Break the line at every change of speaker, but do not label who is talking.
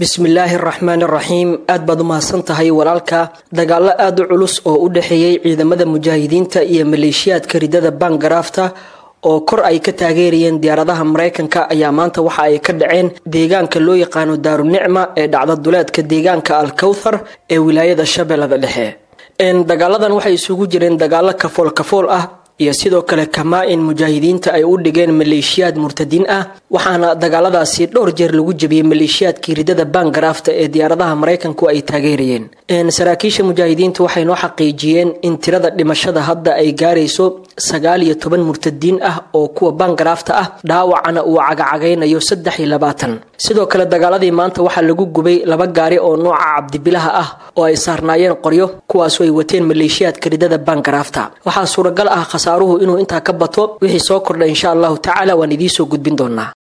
bismillaahi araxmaani araxiim aad baad u mahadsan tahay walaalka dagaalo aada u culus oo u dhexeeyey ciidamada mujaahidiinta iyo maleeshiyaadka ridada bangaraafta oo kor ay ka taageerayeen diyaaradaha mareykanka ayaa maanta waxa ay ka dhaceen deegaanka loo yaqaano daarunicma ee dhacda duleedka deegaanka alkowthar ee wilaayada shabeellada dhexe dagaaladan waxay isugu jireen dagaalo kafool kafool ah iyo sidoo kale kamaa-in mujaahidiinta ay u dhigeen maleeshiyaad murtadiin ah waxaana dagaaladaasi dhowr jeer lagu jebiyey maleeshiyaadkii ridada bangaraafta ee diyaaradaha maraykanku ay taageerayeen saraakiisha mujaahidiinta waxay noo xaqiijiyeen in tirada dhimashada hadda ay gaarayso sagaal iyo toban murtadiin ah oo kuwa bangaraafta ah dhaawacana uu cagacagaynayo saddex iyo labaatan sidoo kale dagaaladii maanta waxaa lagu gubay laba gaari oo nooca cabdibilaha ah oo ay saarnaayeen qoryo kuwaasu ay wateen maleeshiyaadka ridada bangaraafta waxaa suuragal ah khasaaruhu inuu intaa ka bato wixii soo kordha insha allahu tacaala waan idiinsoo gudbin doonaa